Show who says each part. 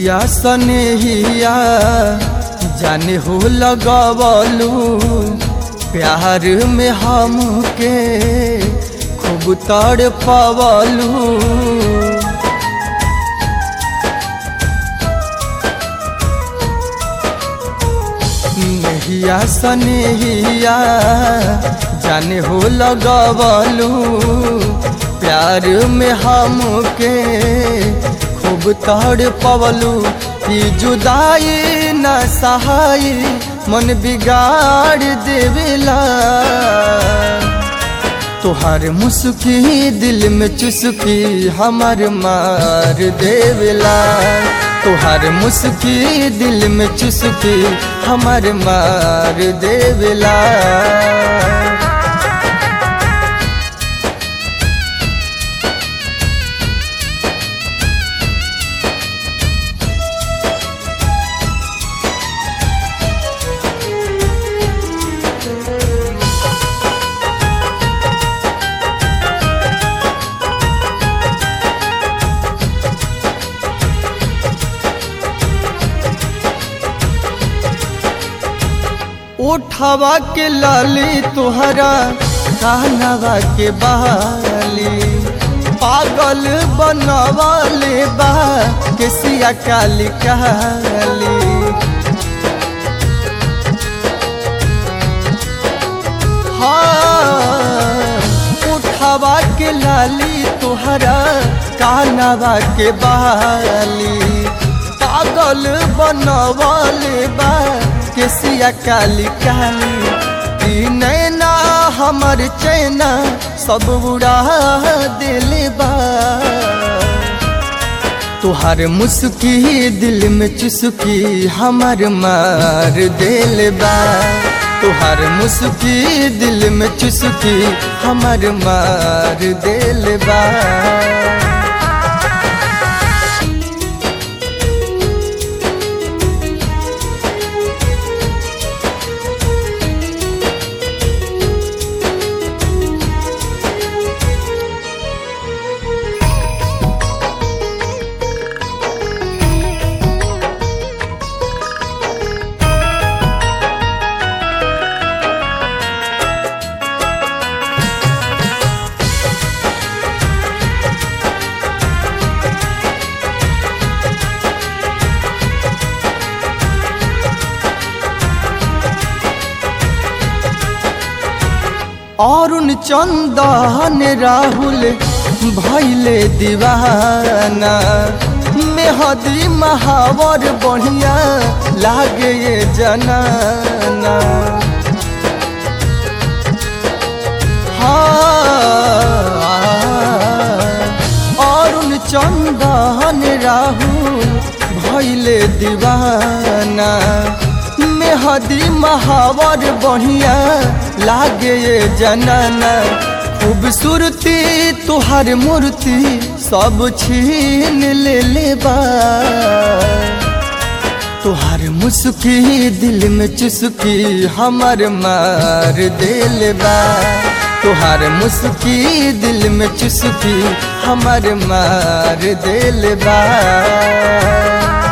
Speaker 1: नहिया सनेहिया जाने हो लगवलू प्यार में हमके खूब तड़ पवलू नहिया सनेहिया जाने हो लगवलू प्यार में हमके खूब तड़ पवलू कि जुदाई न सहाई मन बिगाड़ देवेला तोहार मुस्की दिल में चुस्की हमर मार देवेला तोहार मुस्की दिल में चुस्की हमर मार देवेला उठवा के लाली तुहरा कानवा के बाली पागल बनवाले बा केसिया काली काली हाँ उठवा के लाली तुहरा कानवा के बाली पागल बनवाले बा केसिया काली काली ई नैना हमर चैना सब उड़ा दिल बा तुहार मुस्की दिल में चुस्की हमर मार दिल बा तुहार मुस्की दिल में चुस्की हमर मार दिल बा अरुण चंदन राहुल भैले दीवाना मेहदी महावर बढ़िया लागे ये जनाना हाँ अरुण चंदन राहुल भैले दीवाना मेहदी महावर बढ़िया लागे ये जनना खूबसूरती तुहार मूर्ति सब छीन ले ले बा तुहार मुस्की दिल में चुस्की हमर मार दिल बा तुहार मुस्की दिल में चुस्की हमर मार दिल बा